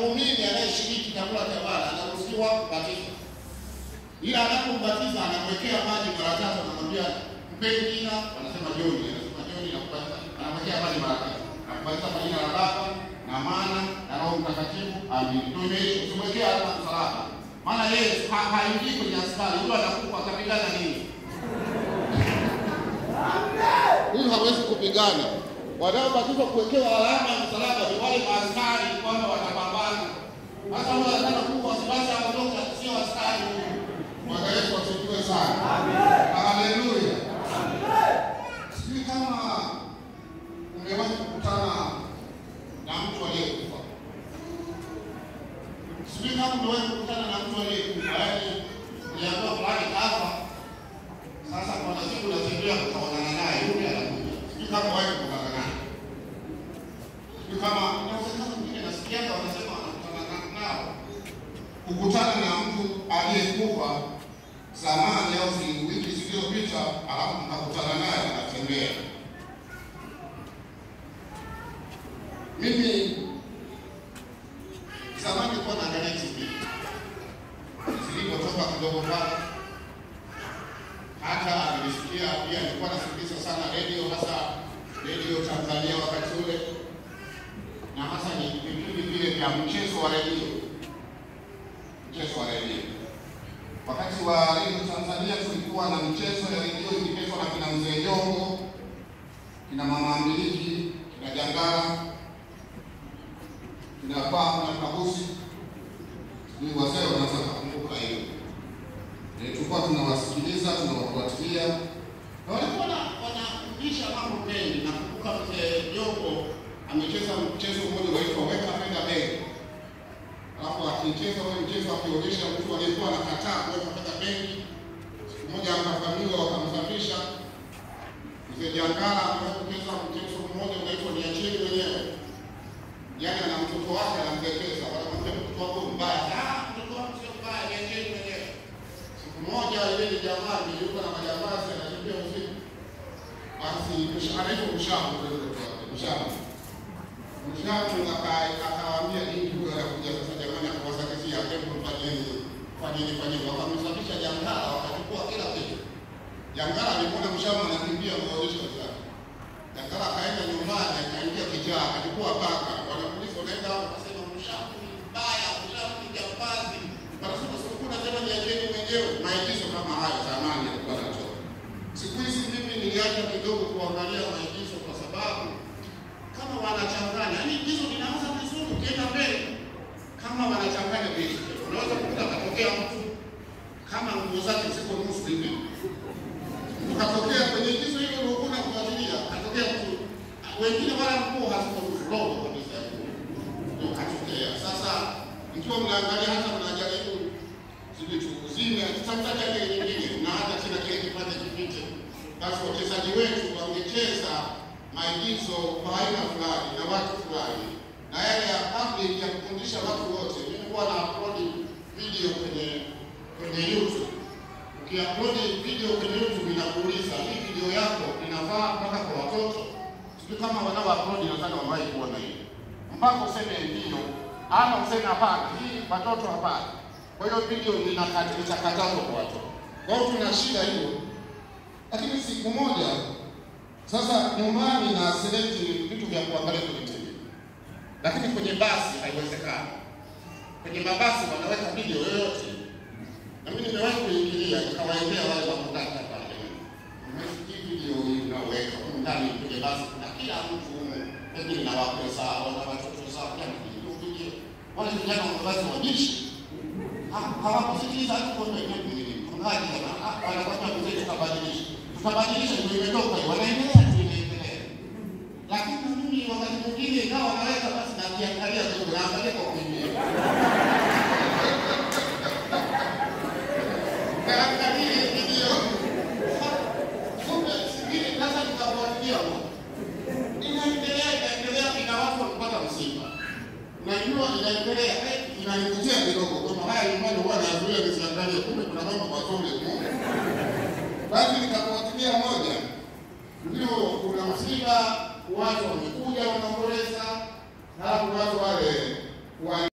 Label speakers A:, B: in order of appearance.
A: muumini anayeshiriki chakula cha Bwana anaruhusiwa kubatizwa, ila anapombatiza anamwekea maji mara tatu, anamwambia mpeni jina, wanasema Joni, anasema Joni, nakubatiza, anamwekea maji mara tatu, nakubatiza kwa jina la Baba na Mwana na Roho Mtakatifu, amin. Ndio imeisha, usimwekea hata msalaba, maana yeye ha- haingii kwenye askari, huyo anakufa atapigana nini? Huyu hawezi kupigana. Wanaobatizwa kuwekewa alama ya msalaba ni wale maaskari kwamba watapambana. Hata huyo anataka kufa basi aondoke, sio askari huyu. Bwana Yesu asifiwe sana. Haleluya. Sijui kama umewahi kukutana na mtu aliyekufa. Sijui kama umewahi kukutana na mtu aliyekufa, yaani uliambiwa fulani kafa, sasa kuna siku unatembea kukaonana naye, yule anakuja. Sijui kama wahi kukutana naye. Sijui kama inawezekana mwingine nasikiaga wanasema wanakutana na- nao. Kukutana na mtu aliyekufa zamani au zi- wiki zilizopita, alafu mkakutana naye anatembea. Mimi zamani nilikuwa naangalia TV zilipotoka kidogo pale hata nilisikia pia, nilikuwa nasikiliza sana redio, hasa redio Tanzania wakati ule, na hasa ni vipindi vile vya mchezo wa redio, mchezo wa redio. Wakati wa redio Tanzania tulikuwa na mchezo ya redio ikichezwa na kina mzee Jongo, kina mama Mbiliki, kina Jangala, kina Paa na Kabusi, ni wazee wanaweza kukumbuka hiyo. Eh, tulikuwa tunawasikiliza tunawafuatilia na walikuwa na- wanafundisha mambo mengi. Nakumbuka mzee Jongo amecheza mchezo mmoja unaitwa weka fedha benki, alafu akicheza ule mchezo akionyesha mtu aliyekuwa anakataa kuweka fedha benki, siku moja akavamiwa wakamsafisha. Mzee Jangala amewahi kucheza mchezo mmoja unaitwa niacheni wenyewe, yaani ana mtoto wake anamdekeza, wanamwambia mtoto wako mbaya. Ah, mtoto wangu sio mbaya, niacheni wenyewe. Siku moja ile ni jamaa niliuka na majambazi anatembea usiku. Basi msha- anaitwa Mshamu ndio mtoto wake, Mshamu. Mshamu aka- akawaambia nini huyo anakuja sasa jamani akawasakizia hebu fanyeni fanyeni fanyeni wakamsafisha Jangala wakachukua kila kitu. Jangala alimwona Mshamu anakimbia kuonyesha wenzake. Jangala akaenda nyumbani akaingia kijaa akachukua paka. Wanapolisi wanaenda hapo akasema Mshamu ni mbaya, Mshamu ni jambazi. Wanasema siku nasema niacheni mwenyewe. Maigizo kama hayo zamani alikuwa anatoa. Siku hizi mimi niliacha kidogo kuangalia maigizo kwa sababu kama wanachanganya, yaani igizo linaanza vizuri, ukienda mbele kama wanachanganya vitu, unaweza kukuta katokea mtu kama nguo zake ziko nusu hivi, ukatokea kwenye igizo hilo uliokuwa unafuatilia, katokea mtu wengine wala nguo haziko nusu, robo kabisa ya nguo ndio katokea. Sasa mkiwa mnaangalia, hata mnajaribu zile chunguzini, akitafuta ile nyingine, mnaacha tena kile kipande kipite. Basi wachezaji wetu wangecheza maigizo kwa aina fulani na watu fulani, na yale ya public ya kufundisha watu wote. Mimi huwa na upload video kwenye kwenye YouTube. Ukiupload video kwenye YouTube inakuuliza hii video yako inafaa mpaka kwa watoto. Sijui kama wanao upload nadhani wamewahi kuona hiyo, mpaka useme ndio ama useme hapana, hii watoto hapana. Kwa hiyo video inakati- itakatazwa kwa watoto. Kwa hiyo tuna shida hiyo, lakini siku moja sasa nyumbani na select vitu vya kuangalia kwenye TV, lakini kwenye basi haiwezekani. Kwenye mabasi wanaweka video yoyote, na mimi nimewahi kuingilia nikawaendea wale wakutaka pale, umesikia video hii unaweka humu ndani kwenye basi, kuna kila mtu humu, pengine na wakwe zao na watoto zao, kila mtu video video. Wale vijana wamavazi wabishi Ha- hawakusikiliza hata kuomba yenyewe mchungaji bwana, ah, wanakwambia mzee, tutabadilisha tutabadilisha, ndio imetoka hiyo, wanaendelea tu inaendelea. Lakini mimi wakati mwingine ikawa naweka basi nakiangalia kidogo, naangalia kwa kuimia naangalia hiyo video kumbe singine sasa nikafuatilia inaendelea inaendelea, ina watu wakipata msiba Unajua inaendelea eh, inanivutia kidogo kwamba haya nyumbani huwa nazuia nisiangalie, kumbe kuna mambo mazuri kumbe. Basi nikafuatilia moja, ndio kuna msiba, watu wamekuja wanaomboleza, halafu watu wale wa